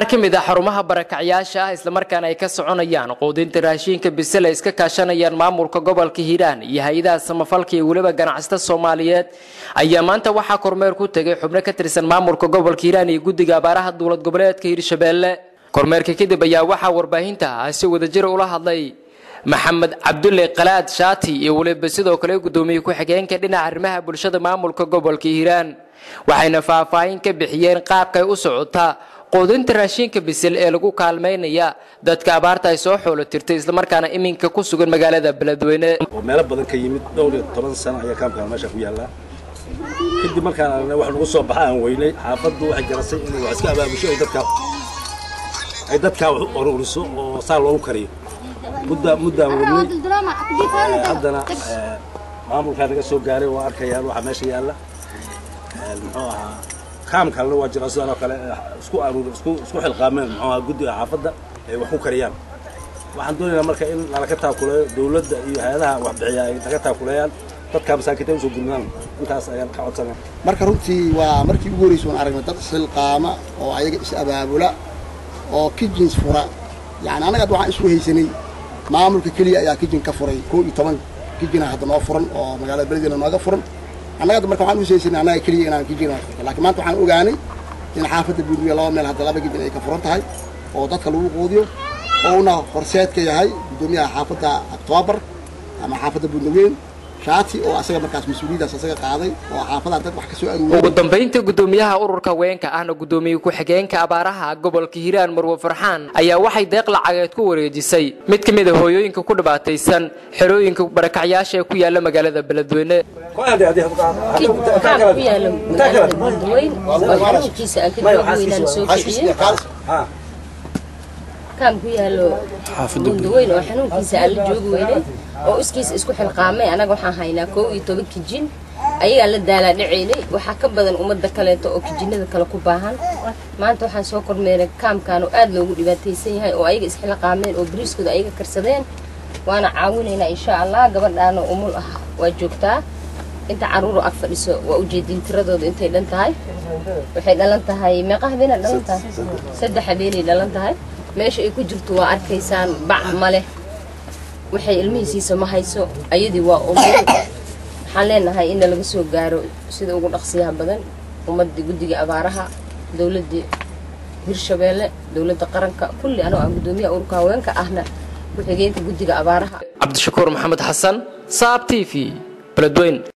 qaar ka mid ah xarumaha barakacyaasha ah islamarkaana ay ka soconayaan quudinta raashiinka bisel ay iska kaashanayaan maamulka gobolka hiiraan iyo hay-adaha samafalka iyo weliba ganacsata soomaaliyeed ayaa maanta waxaa kormeer ku tegay xubno ka tirsan maamulka gobolka hiiraan iyo guddiga abaaraha dowlad goboleedka hiirshabeelle kormeerka kadib ayaa waxaa warbaahinta ah si wadajir ula hadlay maxamed cabdulle qalaad shaati iyo weliba sidoo kale guddoomiye ku-xigeenka dhinaca arrimaha bulshada maamulka gobolka hiiraan waxayna faahfaahin ka bixiyeen qaabkay u socotaa quudinta raashiinka bisil ee lagu kaalmaynaya dadka abaarta ay soo xoolo tirtay islamarkaana iminka ku sugan magaalada beledweyne oo meelo badan ka yimid dhowr iyo toban sano ayaa kaamkaan meesha ku yaallaa kadib markaan aragnay wax nagu soo baxa aan weynay xaafaddu waxay garasay inay wax iska abaabusho ay dadkaa ay dadkaa wax u ururiso oo saa loogu kariyo mudda muddaan wadnay haddana maamulkaa naga soo gaaray waa arkayaan waxa meesha yaalla muxuu ahaa kaam kalena waa jira sidaan oo kale isku aruur isku isku xilqaameen muxuu ahaa guddiga xaafadda ay wax ku kariyaan waxaan doonaynaa marka in nalaga taakuleeyo dawladda iyo hay-adaha waxbixiya ay naga taakuleeyaan dadkaa masaakiinta usoo gudnaan intaas ayaan ka codsanaa marka runtii waa markii ugu horreysay waan aragnay dad isxilqaama oo ayaga is abaabula oo kijins fura yacni annaga hadda waxaan isku haysanay maamulka keliya ayaa kijin ka furay koo iyo toban kijina hadda noo furan oo magaalada beledweyne nooga furan annaga hadda marka waxaan usaysanay annaga keliya inaan kijina furto laakiin maanta waxaan ogaanay in xaafadda buudmiya laba meel hadda laba kijin ay ka furan tahay oo dadka lagu quudiyo oo una horseedka yahay guddoomiyaha xaafadda octoobar ama xaafadda buudnaweyn shaati oo asaga markaas mas-uuliyadaas asaga qaaday oo xaafadaha dad wax ka soo aruuriyay ugu dambaynta guddoomiyaha ururka haweenka ahna guddoomiye ku-xigeenka abaaraha gobolka hiiraan marwe farxaan ayaa waxay deeq lacageed ku wareejisay mid ka mid a hooyooyinka ku dhibaataysan xerooyinka barakacyaasha ee ku yaala magaalada beledweyne kaan ku yaala magaalada buurdaweyn oo xarunkiisa aan ka joogi weynaan soo kiciyey kaan ku yaalo buurdaweyn oo xanuunkiisa aan la joogi weynay oo iskiisa isku xilqaamay anaga waxaan haynaa koo iyo toban kijin ayagaan la daalaa dhacaynay waxaa ka badan ummadda kaleeto oo kijinada kale ku baahan maanta waxaan soo kormeeray kaamkaan oo aad loogu dhibaataysan yahay oo ayaga isxilqaameen oo bariiskooda ayaga karsadeen waana caawinaynaa insha allah gabadhaana umul ah waa joogtaa inta caruuru ag fadhiso waa ujeediin tiradooda intay dhan tahay waxay dhalan tahay meeqa habeenaa dhalan tahay saddex habeenay dhalan tahay meesha ay ku jirto waa arkaysaan bac ma leh waxay ilmihiisiisa ma hayso ayadii waa umul waxaan leenahay in laga soo gaaro sida ugu dhaqsiyaha badan ummadda guddiga abaaraha dowladda hirshabeelle dowladda qaranka kulli anoo aan guddoomiyaha ururka haweenka ahna ku-xigeenka guddiga abaaraha cabdishakuur maxamed xasan saab t v beledweyn